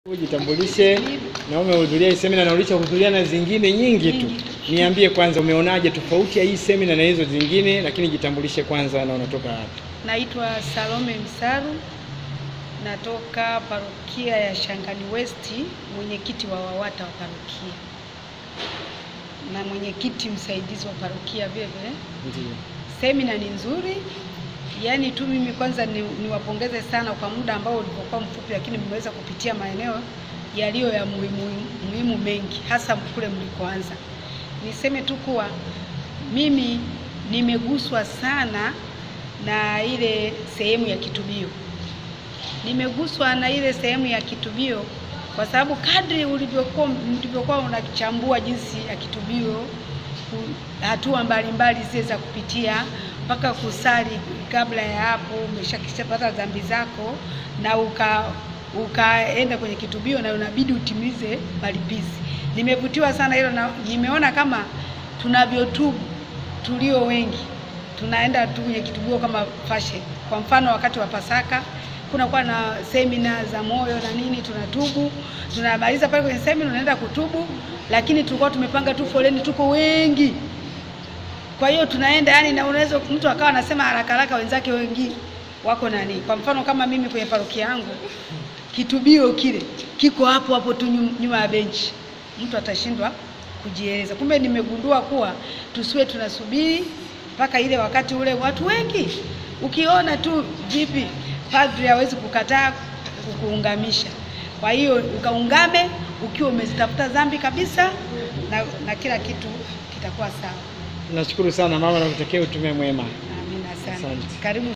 Ujitambulishe na umehudhuria hii semina na ulichohudhuria na zingine nyingi tu. Niambie kwanza umeonaje tofauti ya hii semina na hizo zingine, lakini jitambulishe kwanza na unatoka wapi? Naitwa Salome Msaru, natoka parokia ya Shangani West, mwenyekiti wa WAWATA wa parokia na mwenyekiti msaidizi wa parokia vile vile. Ndio. Semina ni nzuri, yaani tu mimi kwanza ni, niwapongeze sana kwa muda ambao ulivyokuwa mfupi, lakini mmeweza kupitia maeneo yaliyo ya muhimu, muhimu mengi, hasa kule mlikoanza. Niseme tu kuwa mimi nimeguswa sana na ile sehemu ya kitubio, nimeguswa na ile sehemu ya kitubio kwa sababu kadri ulivyokuwa ulivyokuwa unachambua jinsi ya kitubio ku- hatua mbalimbali zile za kupitia mpaka kusali kabla ya hapo umeshakishapata dhambi zako na uka ukaenda kwenye kitubio na unabidi utimize malipizi. Nimevutiwa sana hilo na nimeona kama tunavyotubu tulio wengi tunaenda tu kwenye kitubio kama fashion. Kwa mfano wakati wa Pasaka kunakuwa na semina za moyo na nini, tunatubu, tunamaliza pale kwenye semina, unaenda kutubu, lakini tulikuwa tumepanga tu foleni, tuko wengi. Kwa hiyo tunaenda yani, na unaweza mtu akawa anasema haraka haraka, wenzake wengi wako nani. Kwa mfano kama mimi kwenye parokia yangu kitubio kile kiko hapo hapo tu nyum- nyuma ya benchi, mtu atashindwa kujieleza. Kumbe nimegundua kuwa tusiwe tunasubiri mpaka ile wakati ule watu wengi, ukiona tu vipi, padri hawezi kukataa kukuungamisha. Kwa hiyo ukaungame ukiwa umezitafuta dhambi kabisa, na, na kila kitu kitakuwa sawa. Nashukuru sana mama, nakutakia utume mwema. Amina sana. Asante. Karibu.